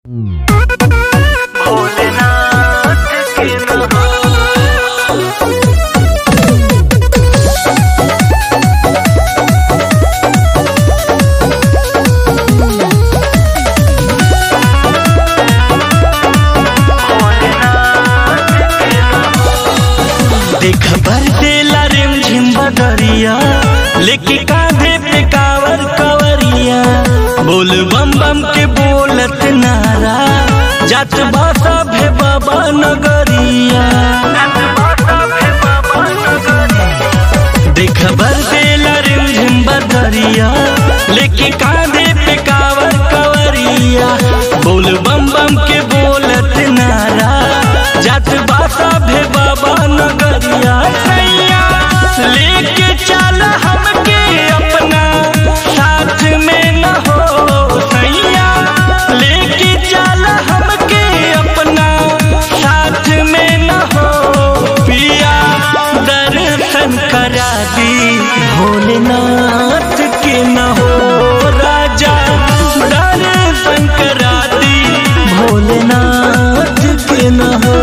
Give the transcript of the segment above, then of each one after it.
भोलेनाथ के नहा देख भर देला रिम झिम बदरिया लेके कांधे पे कावर कवरिया बोल बम बम के बोलत नारा जात बासा भे बाबा नगरिया देख भर देला रिम झिम बदरिया लेके कांधे पे कावर कवरिया बोल बम बम के बोलत नारा जात बासा भे बाबा नगरिया सैया लेके चल हमके अपना साथ में न हो सैया लेके चल हमके अपना साथ में न हो पिया दर्शन करा दी भोलेनाथ के न हो राजा दर्शन करा दी भोलेनाथ के न हो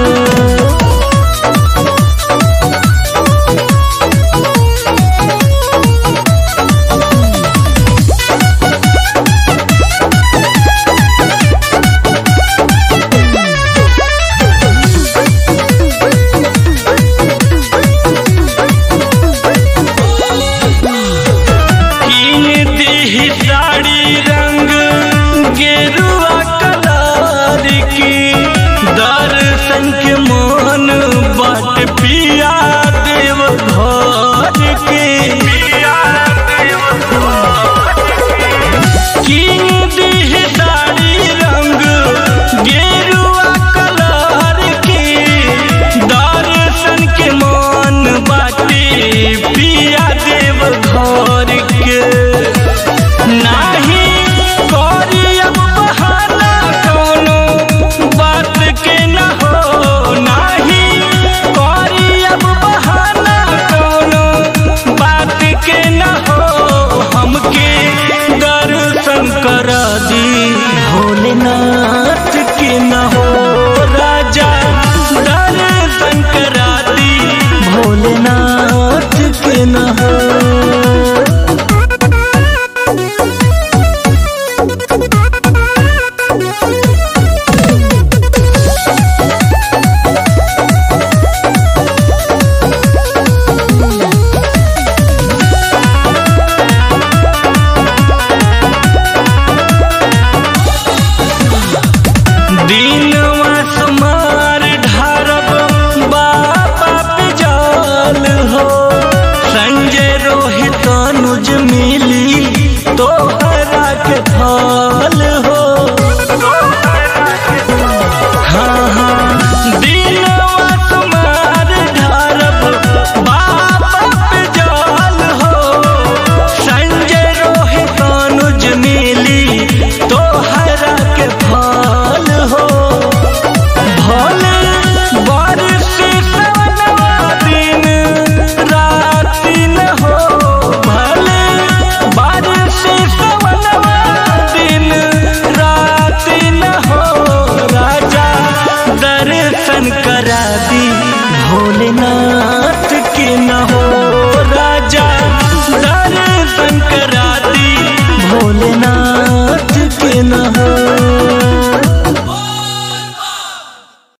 कीन दी साड़ी रंग गेरुआ कलर की दर्शन के मन बाट पिया देव घर के कीन दी साड़ी रंग गेरुआ कलर की दर्शन के मन बाटे पिया देव घर के नाही करी अब बहाना कोनो बात के न हो नाही करी अब बहाना कोनो बात के न हो हमके दर्शन कर दी भोलेनाथ के न हो राजा दर्शन करा दी भोलेनाथ के न हो दीनवा समार ढारब बाबा पे जाल हो संजय रोहित अनुज मिली तो